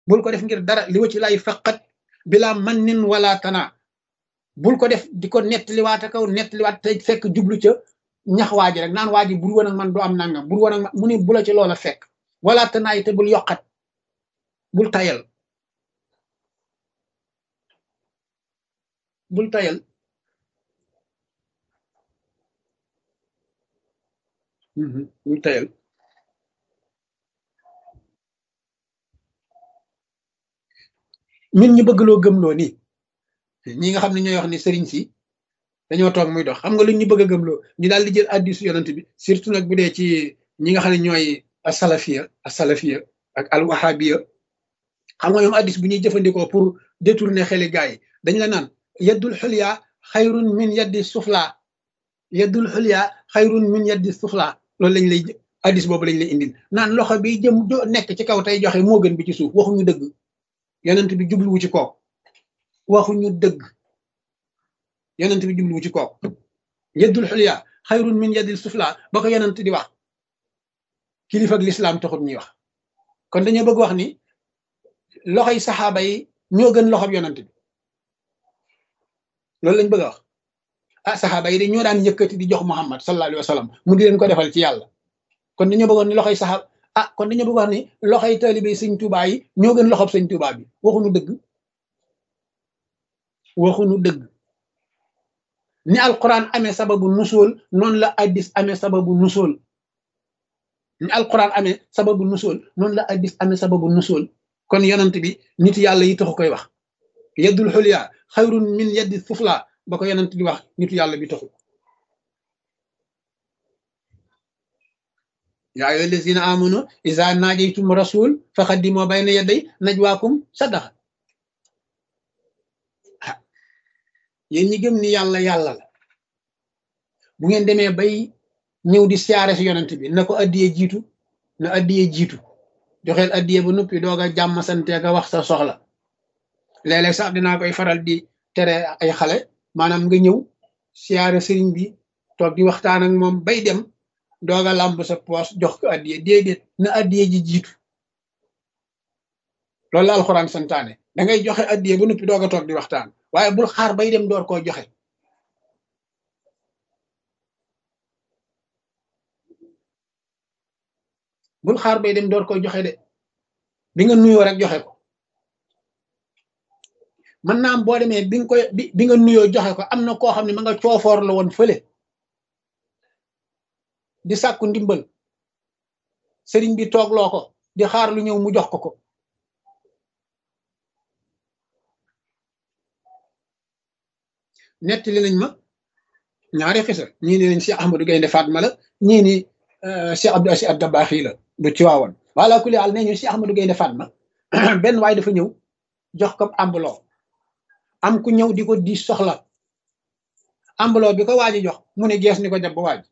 bul ko def ngir dara li wa ci lay faqat bila man nin wala tana bul ko def di ko nettaliwaat kaw nettaliwaat te fekk jublu ca ñax waa ji rek naan waa ji bul woon ak man du am nangam bul woon ak man mu ne bu la ci loola fekk wala tanaay te bul yokkat bul tayal bul tayal bul tayal min ñu bëgg loo gëmloo nii ñi nga xam ne ñooy wax ni sëriñ si dañoo toog muy dox xam nga lu ñu bëgg a gëmloo ñu daal di jël addisu yonent bi surtout nag bu dee ci ñi nga xam ne ñooy asalafiya asalafiya ak alwahabiya xam nga ñoom addis bu ñuy jëfandikoo pour détourner xeli gaa yi dañ la naan yaddul xulya xayrun min yaddi sufla yaddul xulya xayrun min yaddi sufla loolu lañ lay addis boobu lañ lay indil naan loxo bi jëm nekk ci kaw tey joxe moo gën bi ci suuf waxuñu dëgg yonent bi jubluwu ci kooku waxuñu dëgg yonent bi jubluwu ci kooku yaddul xulya xayrun min yaddil sufla ba ko yonent di wax kilifa ak lislaam taxut ñuy wax kon dañoo bëgg wax ni loxoy saxaaba yi ñoo gën loxob yonent bi loolu lañ bëgg a wax ah saxaaba yi de ñoo daan yëkkati di jox Muhammad sallallahu alayhi wa sallam mu di leen ko defal ci yàlla kon dañoo bëggoon ni loxoy saxaaba ah kon dañoo bëgg wax ni loxoy taalibe sëñ Tuubaa yi ñoo gën loxob sëñ Tuubaa bi waxuñu dëgg waxuñu dëgg ni alquran amee sababu nusool noonu la addis amee sababu nusool ni alquran amee sababu nusool noonu la addis amee sababu nusool kon yonent bi nit yàlla yi taxu koy wax yeddul xulya xayrun min yeddi sufla ba ko yonent di wax nitu yàlla bi taxu yaa ayyuha allazina amanu iza najaytum rasul faqaddimu bayna yaday najwaakum sadaqa yéen ñi gëm ni yàlla yàlla la bu ngeen demee bay ñëw di siyaare si yonent bi na ko addiyee jiitu na addiyee jiitu joxeel addiyee ba noppi doog a jàmm sante ka wax sa soxla léeg-léeg sax dinaa koy faral di tere ay xale maanaam nga ñëw siyaare sëriñ bi toog di waxtaan ak moom bay dem doog a làmb sa poos jox ko addiyee déedéet na addiyee ji jiitu loolu la alxuraan santaane da ngay joxe addiyee ba noppi doog a toog di waxtaan waaye bul xaar bay dem door koo joxe bul xaar bay dem door koy joxe de bi nga nuyoo rek joxe ko mën naa am boo demee bi nga koy bi nga nuyoo joxe ko am na koo xam ne ma nga coofoor la woon fële di sàkku ndimbal sëriñ bi toog loo ko di xaar lu ñëw mu jox ko ko nettali nañ ma ñaari xisa ñii ne nañ Cheikh Ahmadou Gaynde Fatma la ñii ni Cheikh Abdou Aziz Dabakh la bu ci waawoon wala kulli àll nee ñu Cheikh Ahmadou Gaynde Fatma benn waay dafa ñëw jox ko ambuloo am ku ñëw di ko di soxla ambuloo bi ko waaji jox mu ne gees ni ko jàpp waaj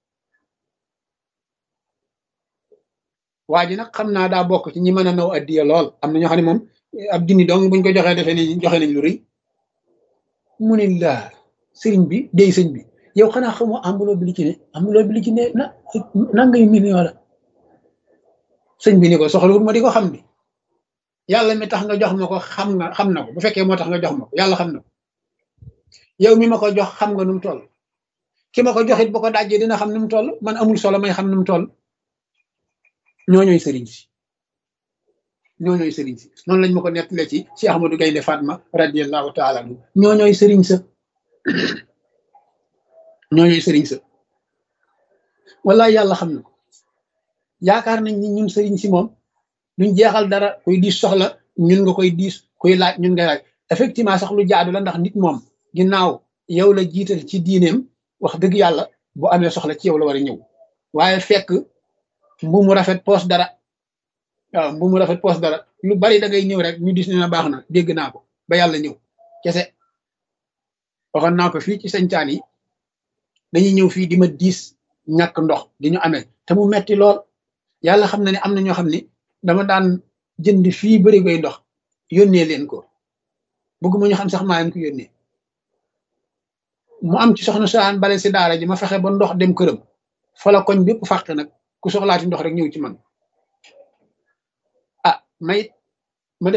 waaji nag xam naa daa bokk ci ñi mën a naw addiya lool am na ñoo xam ne moom ab dini dong buñ ko joxee defee ni joxe nañ lu rëy mu ne laa sëriñ bi dey sëñ bi yow xanaa xamoo ambuloo bi li ci ne ambuloo bi li ci ne na nangay million la sëñ bi ni ko soxlawul ma di ko xam bi yàlla mi tax nga jox ma ko xam nga xam na ko bu fekkee moo tax nga jox ma ko yàlla xam na ko yow mi ma ko jox xam nga nu mu toll ki ma ko joxit bu ko dajjee dina xam nu mu toll man amul solo may xam nu mu toll ñooñooy sëriñ si ñooñooy sëriñ si noonu lañ ma ko nettalee ci Cheikh Ahmadou Gaynde Fatma radiallahu taala anhu ñooñooy sëriñ sa ñooñooy sëriñ sa wallaay yàlla xam na ko yaakaar nañ ni ñun sëriñ si moom duñ jeexal dara kuy diis soxla ñun nga koy diis kuy laaj ñun ngay laaj effectivement sax lu jaadu la ndax nit moom ginnaaw yow la jiital ci diineem wax dëgg yàlla bu amee soxla ci yow la war a ñëw waaye fekk mbu mu rafet poos dara waaw mbu mu rafet poos dara lu bari da ngay ñëw rek ñu dis ne na baax na dégg naa ko ba yàlla ñëw kese waxoon naa ko fii ci sañcaan yi dañuy ñëw fii di ma diis ñàkk ndox di ñu amee te mu metti lool yàlla xam na ne am na ñoo xam ne dama daan jënd fii bëri koy ndox yónnee leen ko bëgguma ñu xam sax maa leen ko yónnee mu am ci soxna saan bale si daara ji ma fexe ba ndox dem këram fa la koñ bépp fàq nag ku soxlaati ndox rek ñëw ci man ah may